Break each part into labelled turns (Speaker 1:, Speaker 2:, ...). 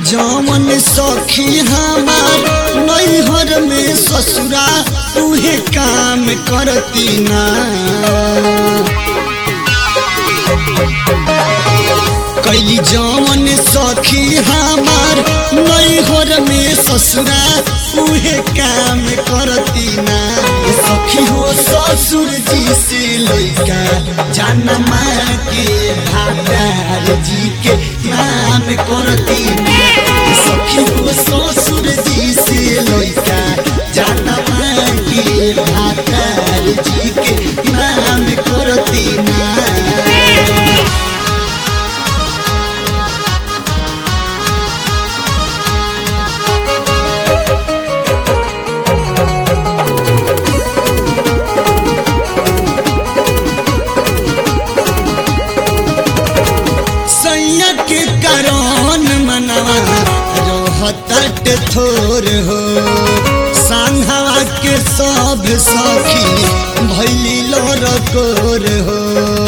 Speaker 1: जौन सखी हमार नैहर में ससुरा उहे काम करती ना कैली जौन सखी हमार नैहर में ससुरा उहे काम करती ना सखी हो ससुर जी से लैका जनमा के भातार जी के नाम करती ना सखी हो ससुर जी से लैका जनमा के भातार जी के नाम करती ना सैया के कारण मनवा रहतट थोर हो सांघवा के सब सखी भैली लोर कोर हो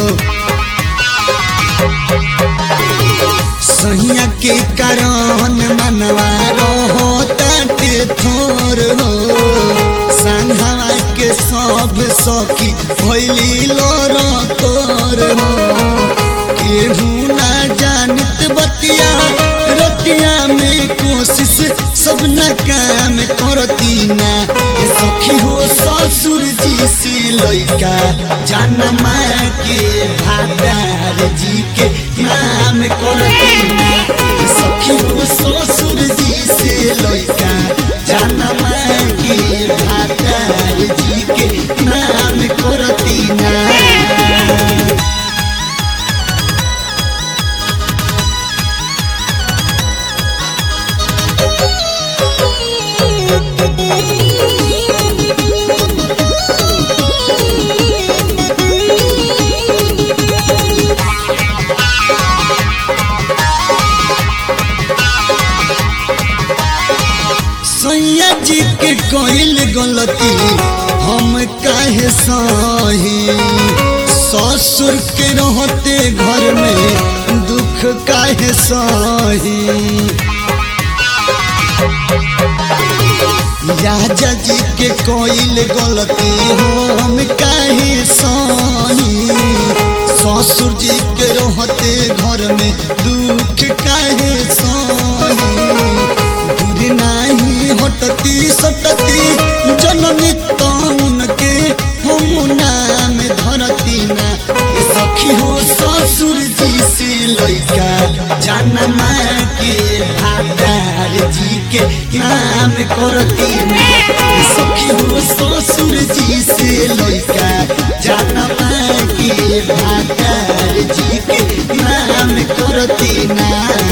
Speaker 1: सैया के कारण मनवा रहतट थोर हो सांघवा के सब सखी भैली लोर कोर हो केहू ना जानत बतिया रतिया में कोशिश सब न काम करती ना ए सखी हो ससुर जी से लैका जनमा के भादार जी के नाम करती ना ए सखी हो ससुर जी से लैका जनमा के भादार जी के नाम करती ना सैया जी के कोइल गलती हम काहे सही ससुर के रहते घर में दुख काहे सही राजा जी के कोइल गलती हम काहे सही ससुर जी के रहते घर में दुख काहे सही दूर नाही हटती सटती जननी तौन के हम नाम धरती ना ए सखी हो ससुर जी से लैका जनमा के भादार जी के नाम करती ना ए सखी हो ससुर जी से लैका जनमा के भादार जी के नाम करती ना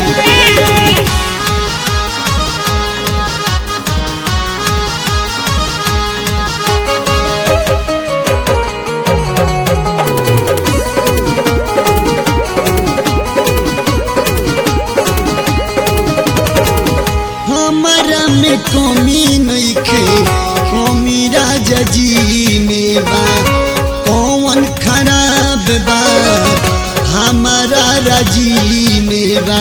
Speaker 1: हमारा में कमी नइखे कमी राजा जी में बा कौन खराब बा हमारा राजी में बा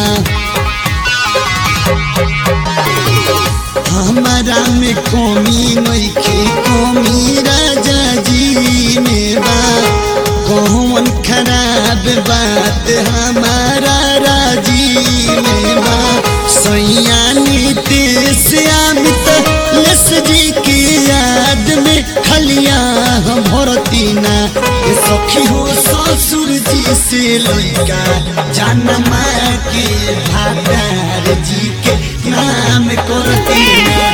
Speaker 1: हमारा में कमी नइखे कमी राजा जी में बा कौन खराब बात हमारा राजी में बा सैया नीतीश अमित यश जी की याद में खलिया हम भरती ना ए सखी हो ससुर जी से लैका जनमा के भादार जी के नाम करती ना